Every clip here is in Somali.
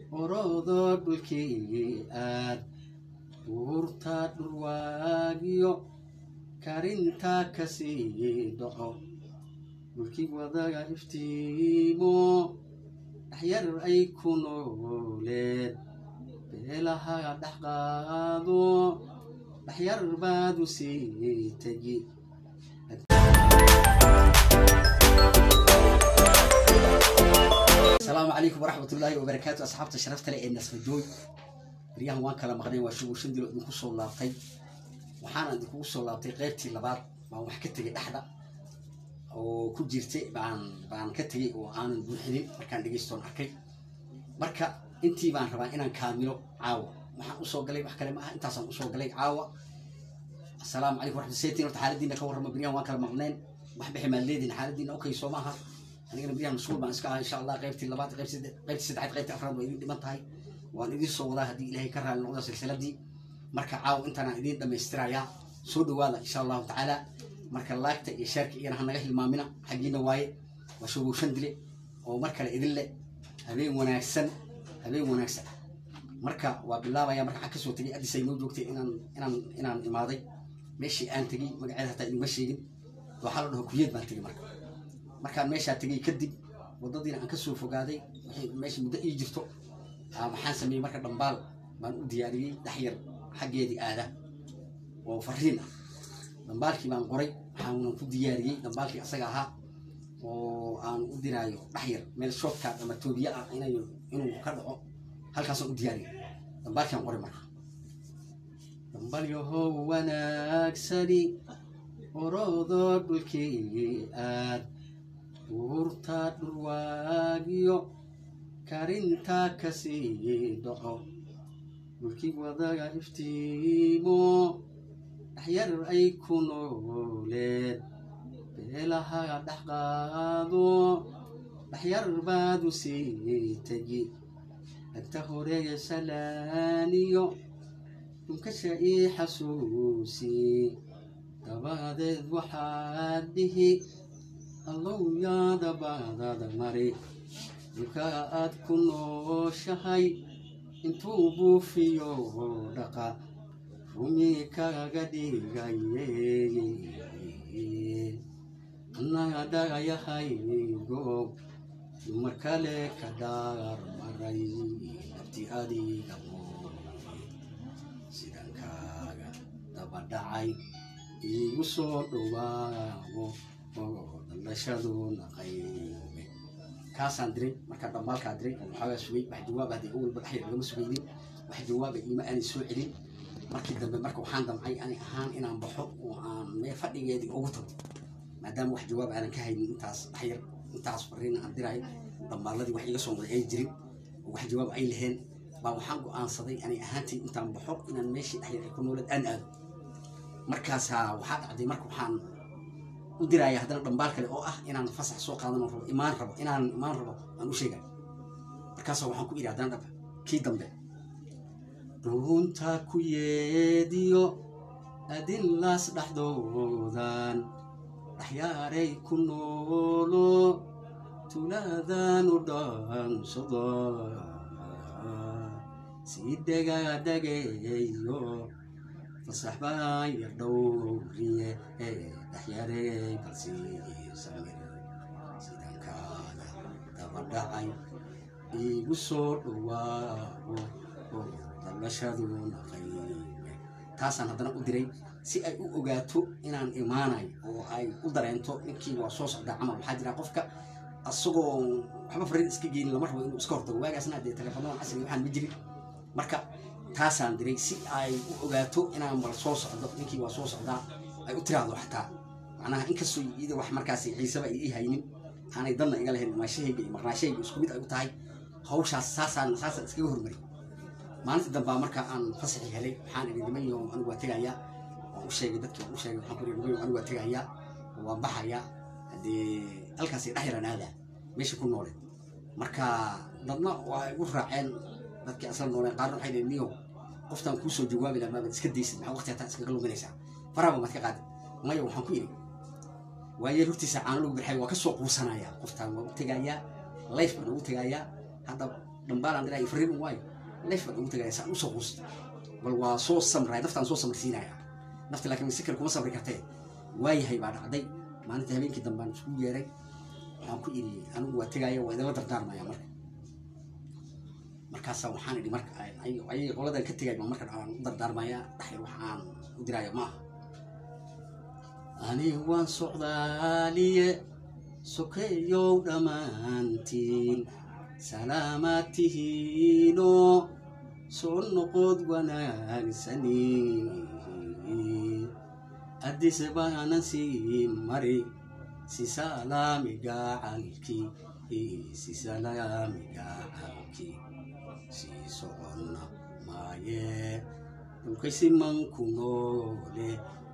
oroodo dhulkii aad buurta dhurwaagiyo karinta kasii dhaco dhulkii wadaga iftiimo dhaxyar ay ku nooleed beelaha dhex qaado dhaxyar baadu sii tegi asalaamu calaykum waraxmat ullaahi wabarakaatu asxaabta sharafta leh ee nasfajooy baryahan waan kala maqnay waa shugur shan dilo idinku soo laabtay waxaana idinkugu soo laabtay qaybtii labaad baan wax ka tegay dhexda oo ku jirtay baan baan ka tegay oo aanan buuxinin markaan dhegeystoon arkay marka intii baan rabaa inaan kaamilo caawa waxaan usoo galay wax kale ma aha intaasaan usoo galay caawa asalaamu calaykum waraxmat seetiin horta xaaladiina ka warrama baryahan waan kala maqneen wax bixi maan leediin xaaladiina okay soo maaha anigana baryahan mashquul baan iska ahaa insha allah qaybtii labaad qaybtii sadde- qaybtii saddexaad qaybtii afraad waa idin dhiman tahay waan idiin soo wadaa haddii ilaahay ka raali noqda silsiladii marka caawa intaanaan idiin dhammaystirayaa soo dhawaada insha allahu tacaala marka laagta iyo sheerka iyana ha naga hilmaamina xaggiina waaye waa shogow shan dile oo mar kale idin leh habeen wanaagsan habeen wanaagsan marka waa bilaabaya marka waxaan kasoo tegay addis ay noo joogtay inaan inaan inaan imaaday meeshii aan tegey magaceeda hataa inuma sheegin waxaa la dhaho kuyeed baan tegey marka markaan meeshaa tegey kadib wadadiina aan kasoo fogaaday waxay meesha muddo ii jirto aa waxaan sameeyey marka dhambaal baan u diyaariyey dhaxyar xaggeedii aada oo fariin ah dhambaalkii baan qoray waxaanan ku diyaariyey dhambaalkii asaga ahaa oo aan u diraayo dhaxyar meel shoobka ama toobiye ah inay inuu ka dhaco halkaasaan u diyaariyey dhambaalkiaan qoray marka dhambalyahow wanaagsani oroodo dhulkii aad buurta dhurwaagiyo karinta kasii dhaco dhulkii wadaga iftiimo dhaxyar ay ku nooleed beelaha dhex qaado dhaxyar baadu sii tegi agta horeeya salaaniyo dunkasha ii xasuusi dabadeed waxaad dhihi allow yaada baadada mari dhulka aad ku nooshahay intuu buufiyo dhaqa rumi kaga dhigaye annaga dhagayahay goob dumar kale ka dhaar maray nafti adiga mooy sidankaaga daba dhacay iigu soo dhowaago oo dhalashaduna qaybe kaasaan diray markaa dhambaalkaa diray oo waxoogaa sugay wax jawaab haddii awalba dhaxyar lagama sugaynin wax jawaaba iima aanay soo celin markii dambe marka waxaan damcay ani ahaan inaan baxo oo aan mee fadhigeedii ugu tago maadaama wax jawaab aanan ka haynin intaas dhaxyar intaas fariin aan dirayo dhambaaladii wax iga soo waday ay jirin oo wax jawaab ay laheen baa waxaan go-aansaday ani ahaantay intaan baxo inaan meeshii dhaxyar ay ku noolad aan aado markaasaa waxaa dhacday marka waxaan u diraya haddana dhambaal kale oo ah inaan fasax soo qaadan rabo imaan rabo inaan imaan rabo aan u sheegay markaasa waxaan ku idhi haddana dhaba kii dambe runta ku yeediyo adinlaas dhexdoodan dhaxyaaray ku noolo tuladaan u dhaansado sii dhegaadhageeyo fasax baan yar dhowriye dhaxyarey balsii samir sidankaaga daba dhacay iigu soo dhowaago oo dallashaduna qaybe taasaan haddana u diray si ay u ogaato inaan imaanayo oo ay u dareento ninkii waa soo socdaa camal waxaa jira qofka asagoo waxba fariin iska geynin lama rabo inuu iska hortago waagaasna dee telefoonada casriga waxaan ma jirin marka taasaan diray si ay u ogaato inaan bal soo socdo ninkii waa soo socdaa ay u tiraahdo xataa macnaha inkastoo iyada wax markaas xiisaba ay ii haynin aanay danna iga lahayn imaashahayga iyo maqnaashahayga isku mid ay u tahay hawshaas saasaan saasaan iskaga hormari maalinta dambaa marka aan fasaxi helay waxaan idhi nimayo anigu waa tegayaa waan u sheegay dadkii waan u sheegay waxaan ku ihi nimayo anigu waa tegayaa oo waan baxayaa haddee halkaasay dhex yaran aadaa meesha ku nooleen marka dadna waa igu raaceen dadkii asla nooleen qaarna waxay dhihin niyo qoftaan kuusoo jawaabi lahaa maabaad iska daysid maxaa waqti hataa iskaga luminaysaa faraaba maad ka qaadin maya waxaan ku idhi waaye rugtiisa caano lagu birxay waa kasoo quusanaya qoftaan waa u tegayaa life baan ugu tegayaa hadda dhambaalaan diraa fariin waayo leef baan ugu tagaya saan usoo quusta bal waa soo samray naftaan soo samarsiinaya nafti laakiin si kale kuma sabri kartee waayahay baa dhacday maalinta habeenkii dambaan isku yeeray waxaan ku iri anigu waa tegaya waa idinla dardaarmaya marka markaasaa waxaan idhi marka ayay qoladan ka tegay baa marka aan u dardaarmaya dhaxyar waxaan u diraayo maaha anigu waan socdaaliye sokeeyow dhammaantiin salaamaad tihiino soo noqod wanaagsani addis baanan sii mari si salaami gacalki si salaami gacalki sii soconna maaye dhulkaysi manku noole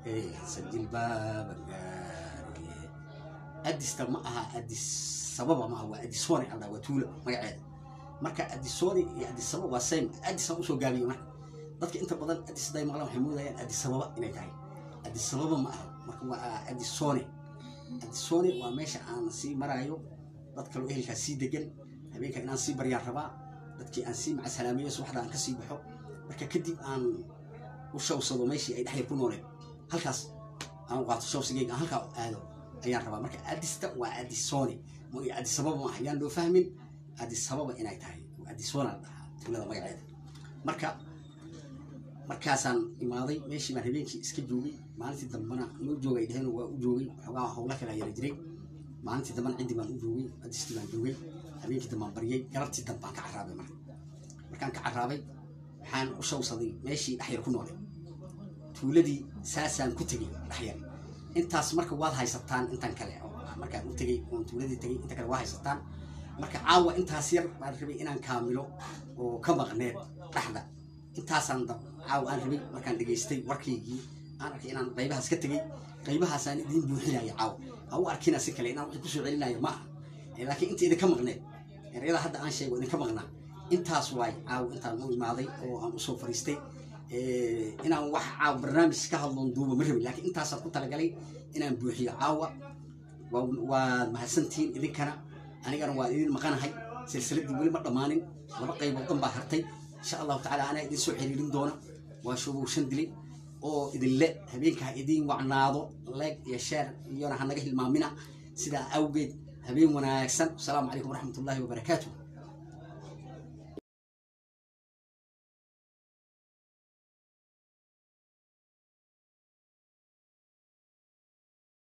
sajilbaabagaariye addista ma aha addis sababa ma aha waa addisone aldhaa waa tuulo magaceeda marka addisone iyo addisababa waa same addisaan usoo gaabiye marka dadka inta badan addis haday maqlaan waxay moodayaan addisababa inay tahay addisababa ma aha marka waa addisone addisone waa meesha aan sii maraayo dad kaloo ehelkaa sii degan habeenka inaan sii baryaan rabaa dadkii aan sii macasalaamiyo subaxda aan kasii baxo marka kadib aan u shawsado meeshii ay dhexyar ku nooleen halkaas aan u qaato shawsigeyga aan halkaa aado ayaan rabaa marka addista waa addisone addisababa ma aha yaan loo fahmin addisababa inay tahay addisona la dhahaa tuulada magaceeda marka markaasaan imaaday meeshii baan habeenkii iska joogay maalintii dambana noo joogay dheheen waa u joogay xoogaa howla kale yara jiray maalintii dambana ciddii baan u joogay addistii baan joogay habeenkii dambaan baryay galabtii dambaan ka carraabay marka markaan ka carraabay waxaan u shawsaday meeshii dhexyar ku noole tuuladii saasaan ku tegey dhexyar intaas marka waad haysataan intan kale markaan u tegey oon tuuladii tegey inta kale waa haysataan marka caawa intaas yar baan rabay inaan kaamilo oo ka maqneed dhexda intaasaan caawa aan rabay markaan dhegaystay warkaygii aan arkay inaan qaybahaas ka tegey qaybahaasaan idiin buuxinaya caawa ha u arkina si kale inaan wixii kusoo celinayo ma aha laakiin inta idinka maqneed ereyada hadda aan sheego idinka maqnaa intaas waay caawa intaan u imaaday oo aan usoo fariistay inaan wax caawa barnaamij ka hadloon duuba ma rabin laakiin intaasaan ku talagalay inaan buuxiyo caawa waad mahadsantihiin idinkana anigana waa idin maqanahay silsiladii weli ma dhammaanin laba qaybood dhan baa hartay insha allahu tacala anaa idin soo xiriirin doona waa shogow shan dili oo idinle habeenka ha idiin wacnaado leeg iyo sheer iyona ha naga hilmaamina sidaa awgeed habeen wanaagsan asalaamu calaykum waraxmat ullaahi wabarakaatuh